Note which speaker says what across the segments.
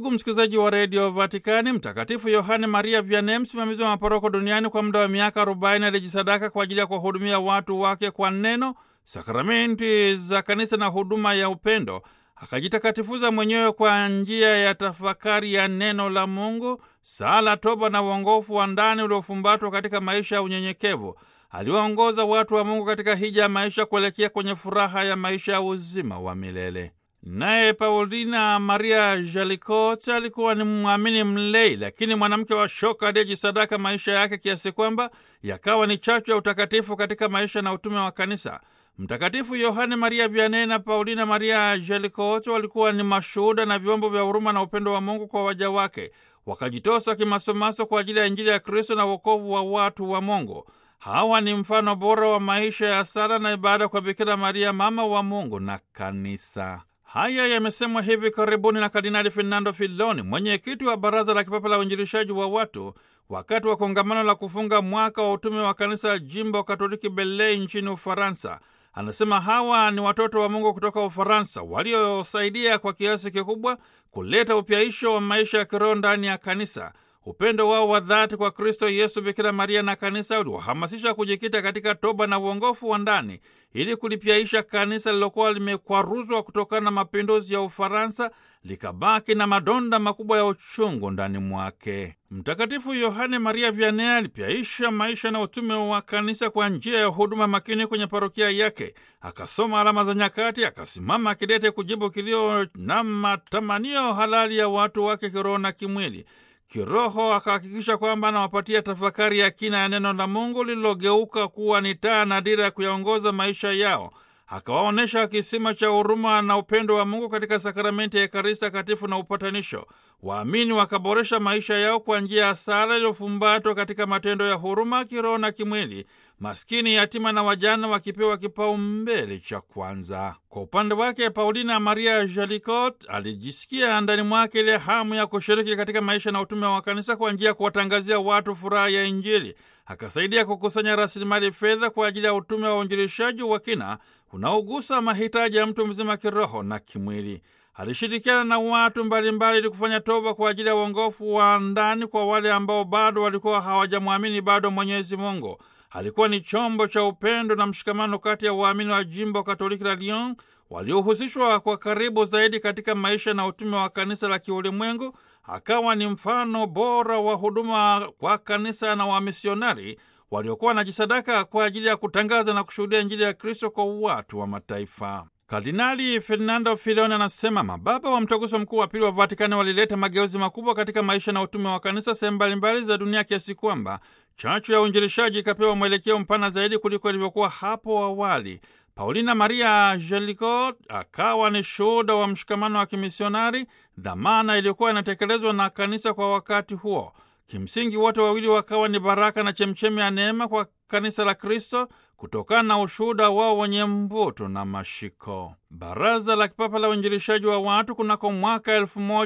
Speaker 1: Ndugu msikilizaji wa redio Vatikani, Mtakatifu Yohane Maria Vianney, msimamizi wa maporoko duniani kwa muda wa miaka 40, alijisadaka kwa ajili ya kuwahudumia watu wake kwa neno, sakramenti za kanisa na huduma ya upendo. Akajitakatifuza mwenyewe kwa njia ya tafakari ya neno la Mungu, sala, toba na uongofu wa ndani uliofumbatwa katika maisha ya unyenyekevu. Aliwaongoza watu wa Mungu katika hija ya maisha kuelekea kwenye furaha ya maisha ya uzima wa milele. Naye Paulina Maria Jalikot alikuwa ni mwamini mlei, lakini mwanamke wa shoka aliyejisadaka maisha yake kiasi kwamba yakawa ni chachu ya utakatifu katika maisha na utume wa kanisa. Mtakatifu Yohane Maria Vianney na Paulina Maria Jalikot walikuwa ni mashuhuda na vyombo vya huruma na upendo wa Mungu kwa waja wake, wakajitosa kimasomaso kwa ajili ya Injili ya Kristo na wokovu wa watu wa Mungu. Hawa ni mfano bora wa maisha ya sala na ibada kwa Bikira Maria, mama wa Mungu na kanisa. Haya yamesemwa hivi karibuni na Kardinali Fernando Filoni, mwenyekiti wa Baraza la Kipapa la Uinjilishaji wa Watu, wakati wa kongamano la kufunga mwaka wa utume wa kanisa jimbo Katoliki Belei nchini Ufaransa. Anasema hawa ni watoto wa Mungu kutoka Ufaransa waliosaidia kwa kiasi kikubwa kuleta upyaisho wa maisha ya kiroho ndani ya kanisa. Upendo wao wa dhati kwa Kristo Yesu, Bikira Maria na kanisa uliwahamasisha kujikita katika toba na uongofu wa ndani ili kulipyaisha kanisa lilokuwa limekwaruzwa kutokana na mapinduzi ya Ufaransa, likabaki na madonda makubwa ya uchungu ndani mwake. Mtakatifu Yohane Maria Vianney alipyaisha maisha na utume wa kanisa kwa njia ya huduma makini kwenye parokia yake. Akasoma alama za nyakati, akasimama kidete kujibu kilio na matamanio halali ya watu wake kiroho na kimwili. Kiroho akahakikisha kwamba anawapatia tafakari ya kina ya neno la Mungu lililogeuka kuwa ni taa na dira ya kuyaongoza maisha yao. Akawaonyesha kisima cha huruma na upendo wa Mungu katika sakramenti ya Ekaristi Takatifu na upatanisho. Waamini wakaboresha maisha yao kwa njia ya sala iliyofumbatwa katika matendo ya huruma kiroho na kimwili, maskini, yatima na wajana wakipewa kipaumbele cha kwanza. Kwa upande wake, Paulina Maria Jalikot alijisikia ndani mwake ile hamu ya kushiriki katika maisha na utume wa kanisa kwa njia ya kuwatangazia watu furaha ya Injili. Akasaidia kukusanya rasilimali fedha kwa ajili ya utume wa uinjilishaji wa kina unaogusa mahitaji ya mtu mzima kiroho na kimwili. Alishirikiana na watu mbalimbali ili kufanya toba kwa ajili ya uongofu wa ndani kwa wale ambao bado walikuwa hawajamwamini bado Mwenyezi Mungu. Alikuwa ni chombo cha upendo na mshikamano kati ya waamini wa jimbo Katoliki la Lyon waliohusishwa kwa karibu zaidi katika maisha na utume wa kanisa la kiulimwengu. Akawa ni mfano bora wa huduma kwa kanisa na wamisionari waliokuwa wanajisadaka kwa ajili ya kutangaza na kushuhudia Injili ya Kristo kwa watu wa mataifa. Kardinali Fernando Filoni anasema mababa wa mtaguso mkuu wa pili wa Vatikani walileta mageuzi makubwa katika maisha na utume wa kanisa sehemu mbalimbali za dunia kiasi kwamba chachu ya uinjilishaji ikapewa mwelekeo mpana zaidi kuliko ilivyokuwa hapo awali. Paulina Maria Jalikot akawa ni shuhuda wa mshikamano wa kimisionari, dhamana iliyokuwa inatekelezwa na kanisa kwa wakati huo. Kimsingi wote wawili wakawa ni baraka na chemchemi ya neema kwa kanisa la Kristo kutokana na ushuhuda wao wenye mvuto na mashiko. Baraza la Kipapa la Uinjilishaji wa Watu kunako mwaka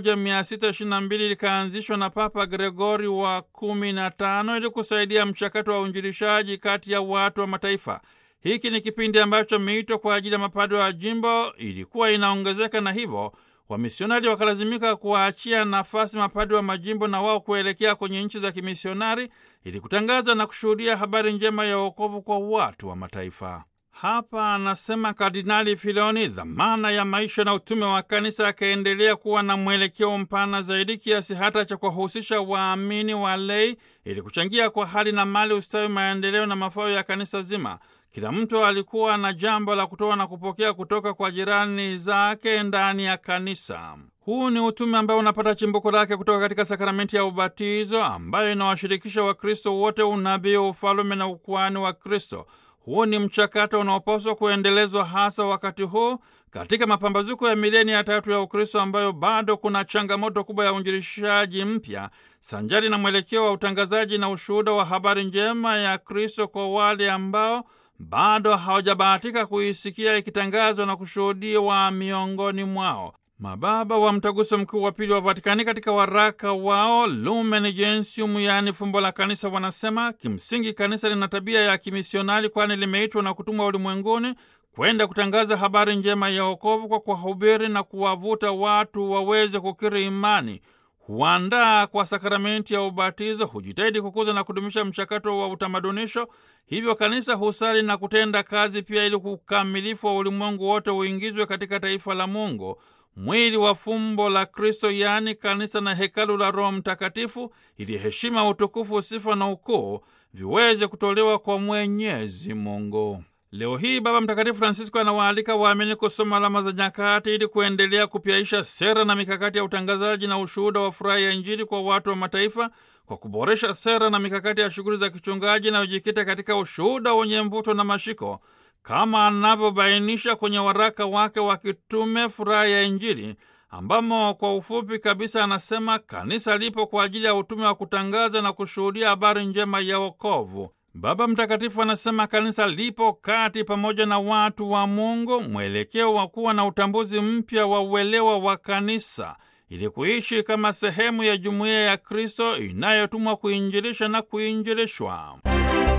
Speaker 1: 1622 likaanzishwa na Papa Gregori wa 15 ili kusaidia mchakato wa uinjilishaji kati ya watu wa mataifa. Hiki ni kipindi ambacho miito kwa ajili ya mapadre wa jimbo ilikuwa inaongezeka na hivyo wamisionari wakalazimika kuwaachia nafasi mapadri wa majimbo na wao kuelekea kwenye nchi za kimisionari ili kutangaza na kushuhudia habari njema ya wokovu kwa watu wa mataifa. Hapa anasema Kardinali Filoni, dhamana ya maisha na utume wa kanisa akaendelea kuwa na mwelekeo mpana zaidi kiasi hata cha kuwahusisha waamini wa lei ili kuchangia kwa hali na mali ustawi, maendeleo na mafao ya kanisa zima. Kila mtu alikuwa na jambo la kutoa na kupokea kutoka kwa jirani zake ndani ya kanisa. Huu ni utume ambao unapata chimbuko lake kutoka katika sakramenti ya ubatizo ambayo inawashirikisha Wakristo wote unabii, ufalume na ukuhani wa Kristo. Huu ni mchakato unaopaswa kuendelezwa hasa wakati huu katika mapambazuko ya milenia ya tatu ya Ukristo ambayo bado kuna changamoto kubwa ya uinjilishaji mpya sanjari na mwelekeo wa utangazaji na ushuhuda wa habari njema ya Kristo kwa wale ambao bado hawajabahatika kuisikia ikitangazwa na kushuhudiwa miongoni mwao. Mababa wa Mtaguso Mkuu wa Pili wa Vatikani katika waraka wao Lumen Gentium, yaani fumbo la kanisa, wanasema kimsingi kanisa lina tabia ya kimisionari, kwani limeitwa na kutumwa ulimwenguni kwenda kutangaza habari njema ya wokovu kwa kuwahubiri na kuwavuta watu waweze kukiri imani, huandaa kwa sakramenti ya ubatizo, hujitahidi kukuza na kudumisha mchakato wa utamadunisho. Hivyo kanisa husali na kutenda kazi pia ili ukamilifu wa ulimwengu wote uingizwe katika taifa la Mungu, mwili wa fumbo la Kristo, yaani kanisa na hekalu la Roho Mtakatifu, ili heshima, utukufu, sifa na ukuu viweze kutolewa kwa Mwenyezi Mungu. Leo hii Baba Mtakatifu Francisco anawaalika waamini kusoma alama za nyakati ili kuendelea kupyaisha sera na mikakati ya utangazaji na ushuhuda wa furaha ya Injili kwa watu wa mataifa kwa kuboresha sera na mikakati ya shughuli za kichungaji inayojikita katika ushuhuda wenye mvuto na mashiko kama anavyobainisha kwenye waraka wake wa kitume Furaha ya Injili, ambamo kwa ufupi kabisa anasema kanisa lipo kwa ajili ya utume wa kutangaza na kushuhudia habari njema ya wokovu. Baba Mtakatifu anasema kanisa lipo kati pamoja na watu wa Mungu, mwelekeo wa kuwa na utambuzi mpya wa uelewa wa kanisa ili kuishi kama sehemu ya jumuiya ya Kristo inayotumwa kuinjilisha na kuinjilishwa.